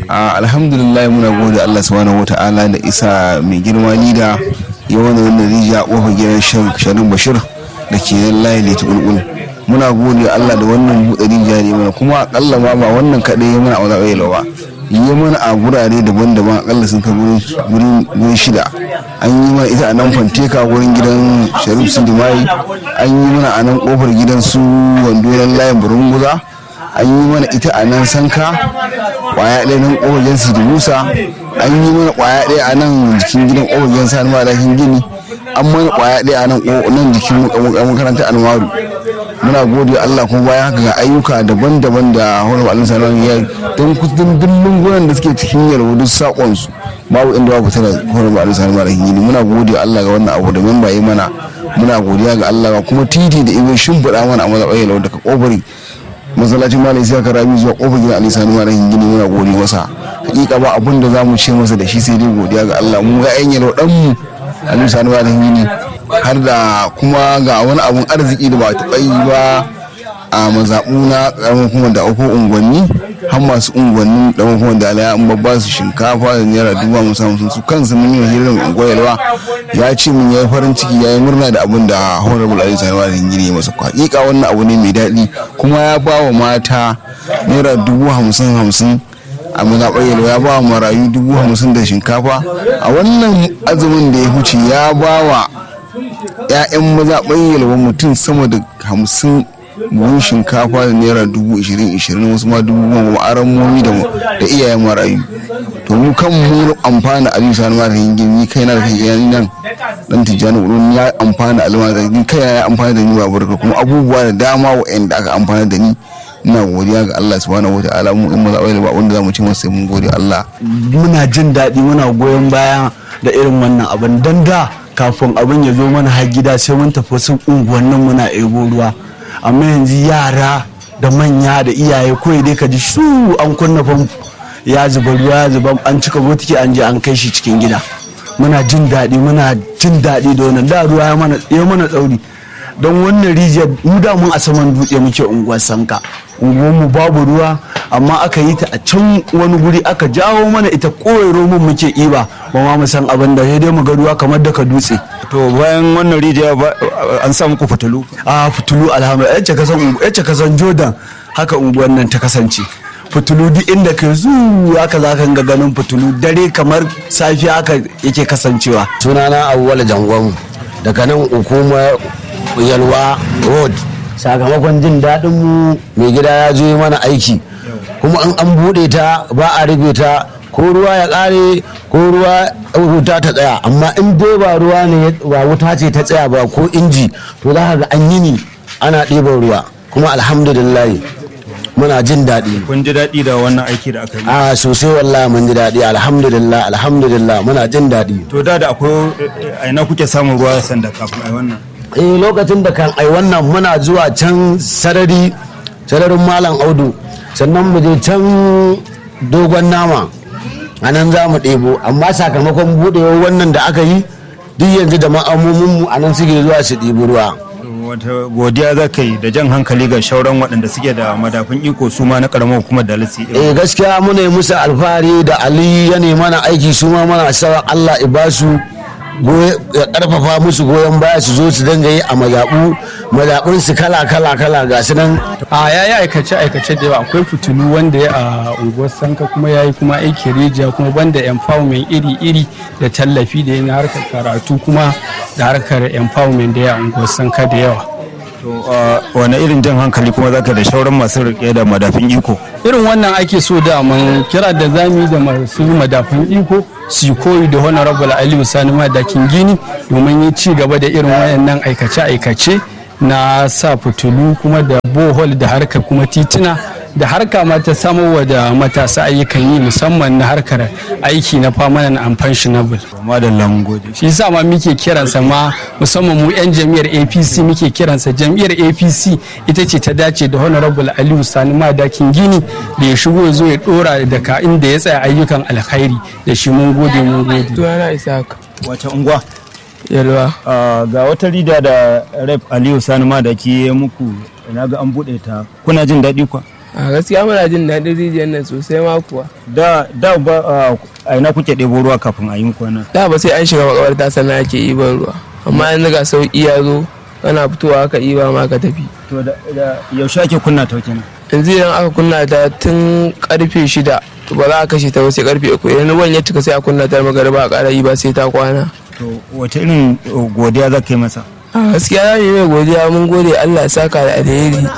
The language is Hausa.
a alhamdulillah muna gode Allah subhanahu wata'ala da isa mai girma lida ya wani wannan rijiya kofar gidan sharin bashir da ke nan layi da kulkul muna gode Allah da wannan buɗe rijiya ne mana kuma akalla ma ba wannan kaɗai ya mana a wani ba yi mana a gurare daban-daban akalla sun kai gurin shida an yi mana ita a nan fanteka gurin gidan sharif sindimai an yi mana a nan kofar gidan su wando layin burunguza an yi mana ita a nan sanka kwaya ɗaya nan ƙofagen su musa an yi mana kwaya ɗaya a nan jikin gidan ƙofagen sa ma dakin gini an mana kwaya ɗaya a nan nan jikin makaranta almaru muna gode Allah kuma bayan haka ga ayyuka daban-daban da horar Allah salon ya don kudin dillin gunan da suke cikin yarwa duk sakon su babu inda babu tana horar Allah salon da gini muna gode Allah ga wannan abu da memba yi mana muna godiya ga Allah kuma titi da ibe shimfiɗa mana a mazaɓai daga ƙofari masallacin malam isa karami zuwa kofar gidan ali sani malam gini muna gode masa hakika ba abin da zamu ce masa da shi sai dai godiya ga Allah mu ga yan yalo dan mu ali sani malam gini har da kuma ga wani abun arziki da ba taɓa yi ba a mazaɓu na ƙaramin kuma da uku unguwanni har masu unguwannin da kuma da alaya an babba su shinkafa da naira dubu hamsin hamsin su kansu mun yi hirar unguwar yalwa ya ce mun yayi farin ciki ya yi murna da abin da honorable ali sani malam gini masa hakika wannan abu ne mai daɗi kuma ya ba wa mata naira dubu hamsin hamsin a mazaɓar yalwa ya ba wa marayu dubu hamsin da shinkafa a wannan azumin da ya huce ya ba wa 'ya'yan mazaɓar yalwa mutum sama da hamsin buhun shinkafa da naira dubu ishirin ishirin wasu ma dubu goma aran momi da iyayen marayu to mu kan mu amfana aliyu sani mara hingin ni kai na da kai nan dan tijjani wurin ya amfana alima da ni kai ya amfana da ni ba barka kuma abubuwa da dama wa'anda aka amfana da ni ina godiya ga Allah subhanahu wataala mu in maza ba wanda zamu ci masa mun gode Allah muna jin daɗi muna goyon baya da irin wannan abin dan da kafin abin ya zo mana har gida sai mun tafi wasu unguwannin muna ebo ruwa amma yanzu yara da manya da iyaye kawai dai ka ji shu an kunna famfo ya zuba ruwa ya zuba an cika botiki an je an kai shi cikin gida muna jin daɗi muna jin daɗi da wannan da ruwa ya mana tsauri don wannan rijiyar mu da mun a saman dutse muke unguwar sanka unguwarmu babu ruwa amma aka yi ta a can wani guri aka jawo mana ita kowai romun muke iba ba ma mu san abin da sai dai mu ga ruwa kamar daga dutse to bayan wannan rijiya an sa muku fitilu a fitulu alhamdulillah yace kasan yace kasan jordan haka unguwar nan ta kasance fitulu duk inda ka zu haka za ka ga ganin fitulu dare kamar safiya haka yake kasancewa sunana awwal jangon daga nan hukumar yalwa road sakamakon jin daɗin mu mai gida ya zo yi mana aiki kuma an an buɗe ta ba a rufe ta ko ruwa ya ƙare ko ruwa wuta ta tsaya amma in dai ba ruwa ne ba wuta ce ta tsaya ba ko inji to za ka ga an yi ni ana ɗiban ruwa kuma alhamdulillah muna jin daɗi kun ji daɗi da wannan aiki da aka yi a sosai wallahi mun ji daɗi alhamdulillah alhamdulillah muna jin daɗi to da da akwai a ina kuke samun ruwa sanda kafin ai wannan eh lokacin da kan ai wannan muna zuwa can sarari sararin malam audu sannan mu je can dogon nama a nan za mu ɗebo amma sakamakon buɗewar wannan da aka yi duk yanzu da ma'amominmu a nan suke zuwa su ɗebi ruwa wata godiya za ka yi da jan hankali ga shauran waɗanda suke da madafin iko su ma na ƙaramar hukumar da lisi eh gaskiya muna yi musu alfahari da ali ya mana aiki su ma mana sawa allah ibasu ya karfafa musu goyon baya su zo su dinga yi a mazaɓu mazaɓun su kala kala kala ga su nan a ya yi aikace aikace da yawa akwai fitilu wanda ya a unguwar sanka kuma ya yi kuma aiki rijiya kuma banda empowerment iri iri da tallafi da ya na harkar karatu kuma da harkar empowerment da ya a unguwar sanka da yawa to wani irin jan hankali kuma zaka da shauran masu rike da madafin iko irin wannan ake so da man kira da zami da masu madafin iko su koyi da honorable aliyu sani madakin gini domin yi ci gaba da irin wayannan aikace-aikace na sa fitilu kuma da bohol da harkar kuma tituna da harka ma ta samarwa da matasa ayyukan yi musamman na harkar aiki na permanent and pensionable madalla mun gode shi yasa ma muke kiransa ma musamman mu yan jam'iyyar apc muke kiransa jam'iyyar apc ita ce ta dace da honorable aliyu sani madakin gini da ya shigo ya zo ya dora daga inda ya tsaya ayyukan alkhairi da shi mun gode mun gode Tuwana Isaac. wace unguwa Yalwa. ga wata rida da rep aliyu sani madaki ya muku ina ga an buɗe ta kuna jin daɗi kwa a gaskiya muna jin daɗin rijiyar nan sosai ma kuwa da da ba a ina kuke ɗebo ruwa kafin a yi muku wannan da ba sai an shiga makabarta sannan ake iban ruwa amma yanzu ga sauƙi ya zo kana fitowa ka iba ma ka tafi to da yaushe ake kunna ta kenan yanzu idan aka kunna ta tun karfe shida to ba za a kashe ta ba sai karfe uku idan ruwan ya cika sai a kunna ta magariba a ƙara yi ba sai ta kwana to wata irin godiya za ka yi masa a gaskiya za mu yi mai godiya mun gode Allah ya saka da alheri